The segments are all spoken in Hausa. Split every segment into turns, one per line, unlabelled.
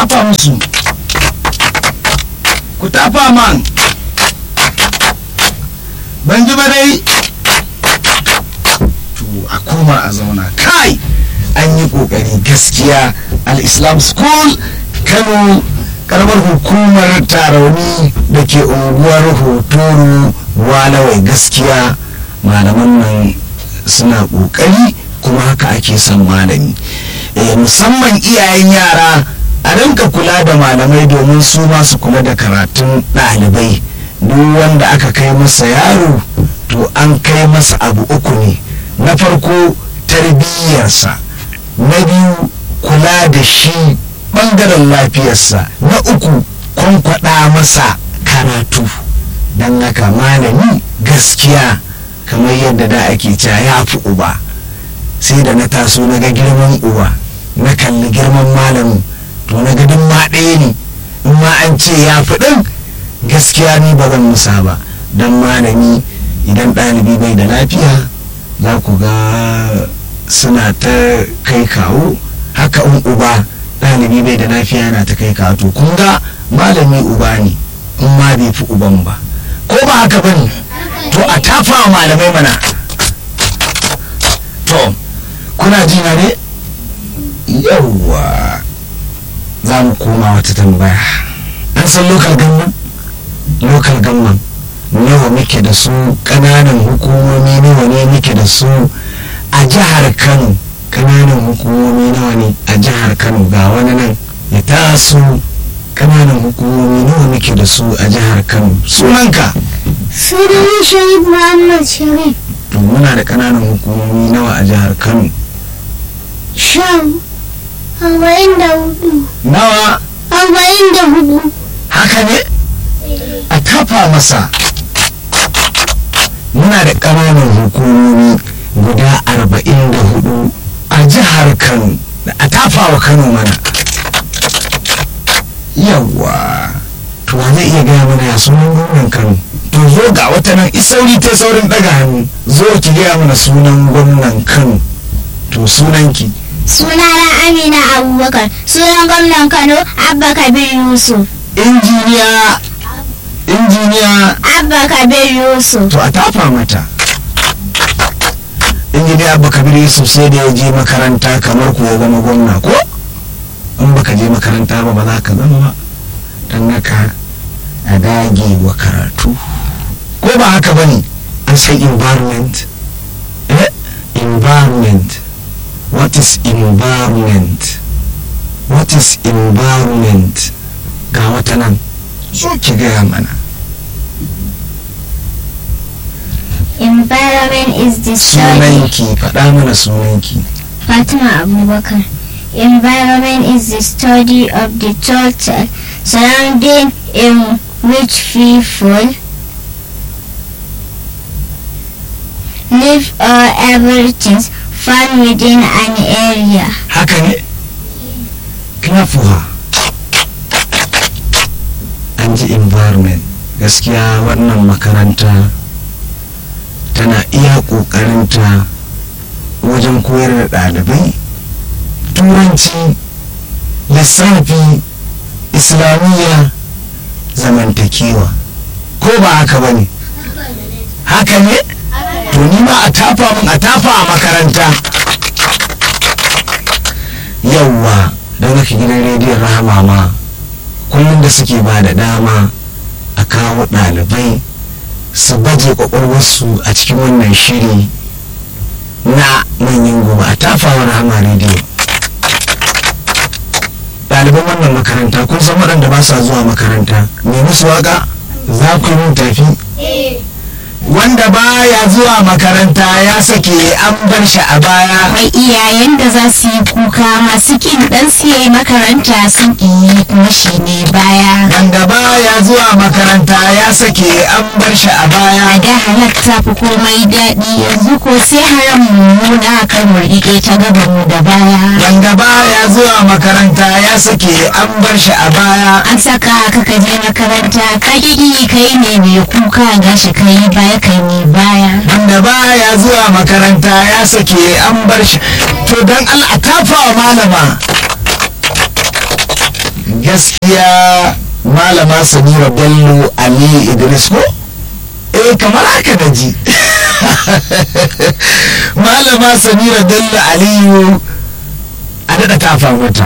tafa musu ku tafa man ban ji ba dai to a koma a zauna kai an yi kokari gaskiya al-islam school kano karamar hukumar tarauni da ke unguwar hotoro walawai gaskiya malaman nan suna kokari kuma haka ake son malami eh, musamman iyayen yara a rinka kula da malamai domin su masu kula da karatun ɗalibai duk wanda aka kai masa yaro to an kai masa abu uku ne na farko tarbiyyarsa na biyu kula da shi ɓangaren lafiyarsa na uku kwankwada masa karatu don haka malami gaskiya kamar yadda da ake cewa ya fi uba sai da na taso na ga girman uba na kalli girman malamin to na ga ma ɗaya ne in ma an ce ya fi ɗin gaskiya ni ba zan musa ba don malami idan ɗalibi bai da lafiya za ku ga suna ta kai kawo haka in uba ɗalibi bai da lafiya yana ta kai kawo to kun ga malami uba ne in ma bai fi uban ba ko ba haka ba ne to a tafa wa malamai mana to kuna ji na ne yawwa za mu koma wata tambaya an san local government local government nawa muke da su ƙananan hukumomi nawa ne muke da su a jihar kano ƙananan hukumomi nawa ne a jihar kano ga wani nan ya taso ƙananan hukumomi nawa muke da su a jihar kano sunanka
Sunan Sharif Muhammad Sharif.
to muna da ƙananan hukumomi nawa a jihar kano
Sham. Arba'in da hudu.
nawa
Arba'in da hudu.
haka ne a tafa masa muna da ƙananan hukumomi guda arba'in da hudu a jihar kano a tafa wa kano mana yawwa to wa zai iya gaya mana ya sunan gwamnan kano to zo ga wata nan isauri ta saurin daga hannu zo ki gaya mana sunan gwamnan kano to sunanki
Sunana Amina Abubakar. Sunan gwamnan Kano Abba Kabir Yusuf.
injiniya injiniya
Abba Kabir Yusuf.
to a tafa mata injiniya abba kabir yusuf sai da ya je makaranta kamar ku ya zama gwamna ko in baka je makaranta ba ba za ka zama ba don haka a dage wa karatu ko ba haka ba ne an san environment eh environment what is environment what is environment ga wata nan so ki gaya mana
Environment is the study.
sunanki faɗa mana sunanki
Fatima Abubakar. Environment is the study of the total surrounding in which people live or everything found within an area.
haka ne kinafuwa an ji environment gaskiya wannan makaranta tana iya ƙoƙarinta wajen koyar da ɗalibai turanci lissafi islamiyya zamantakewa ko ba haka ba ne haka ne to ni ma a tafa min a tafa a makaranta yauwa don haka gidan rediyon rahama ma kullum da suke ba da dama a kawo ɗalibai su baje kwakwalwarsu a cikin wannan shiri na manyan gobe a tafawa rahama rediyo ɗaliban wannan makaranta kun san waɗanda ba sa zuwa makaranta me musu waka za ku yi mun tafi wanda baya zuwa makaranta ya sake an bar shi a baya
Akwai iyayen da za su yi kuka masu kin dan su yi makaranta sun yi kuma shi ne baya.
wanda baya zuwa makaranta ya sake an bar shi a baya
A da halatta fi komai daɗi yanzu ko sai haram mummuna kan mu riƙe ta gaban mu da baya.
wanda baya zuwa makaranta ya sake an bar shi a baya
An saka ka ka je makaranta ka ƙi kai ne mai kuka gashi kai baya kai ne baya.
wanda baya zuwa makaranta ya sake an bar shi to dan Allah a tafa wa malama malama samira bello ali idris ko eh kamar haka da ji malama samira bello aliyu a daɗa tafa mata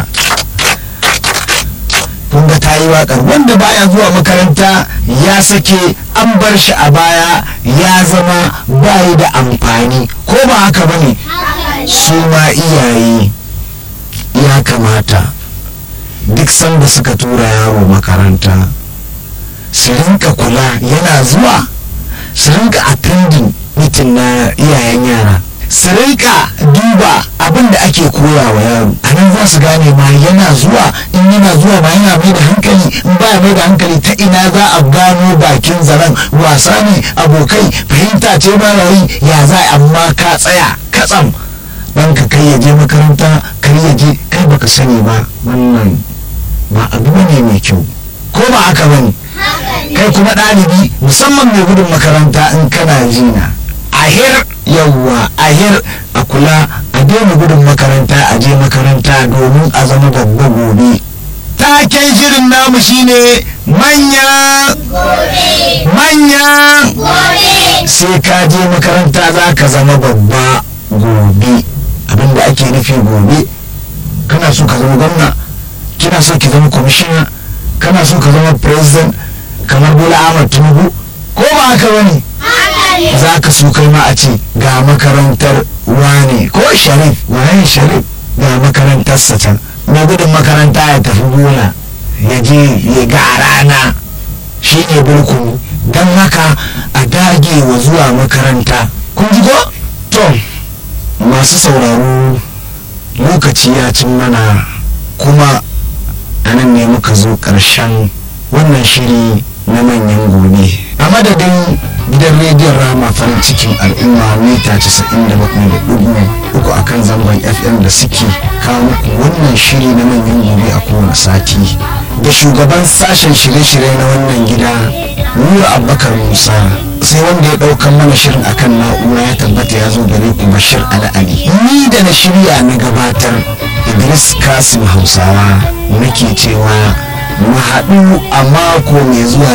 kun ga ta yi waƙar wanda baya zuwa makaranta ya sake an bar shi a baya ya zama bayi da amfani ko ba haka ba ne su ma iyaye ya kamata duk sanda suka tura yaro makaranta su rinka kula yana zuwa su rinka attending mitin na iyayen yara su rinka duba abin da ake koya wa yaro a nan za su gane ma yana zuwa in yana zuwa ma yana mai da hankali in baya mai da hankali ta ina za a gano bakin zaren wasa ne abokai fahimta ce ma rayi ya za amma ka tsaya katsam dan ka kai ya je makaranta kai ya je kai baka sani ba wannan ba abu ne mai kyau ko ba haka bane kai kuma ɗalibi musamman mai gudun makaranta in kana jina ahir yawwa ahir a kula a daina gudun makaranta a je makaranta domin a zama babba gobe taken shirin namu shine manya manya sai ka je makaranta za ka zama babba gobe abinda ake nufi gobe kana so ka zama gwamna kina so ki zama kwamishina kana so ka zama president kamar bola ahmad tinubu ko ba haka bane za ka so kai ma a ce ga makarantar wane ko sharif waye sharif ga makarantarsa can mai gudun makaranta ya tafi bola ya je ya ga rana shi ne bulkuni don haka a dage wa zuwa makaranta kun ji ko to masu sauraro lokaci ya cin mana kuma a nan ne muka zo ƙarshen wannan shiri na manyan gobe a madadin gidan rediyon rama farin cikin al'umma mita 97.3 a kan zangon fm da suke kawo muku wannan shiri na manyan gobe a kowane sati da shugaban sashen shirye-shirye na wannan gida nura abubakar musa sai wanda ya ɗaukan mana shirin akan na'ura ya tabbata ya zo gare ku bashir al'ali ni da na shirya na gabatar idris kasim hausawa nake cewa mu haɗu a mako mai zuwa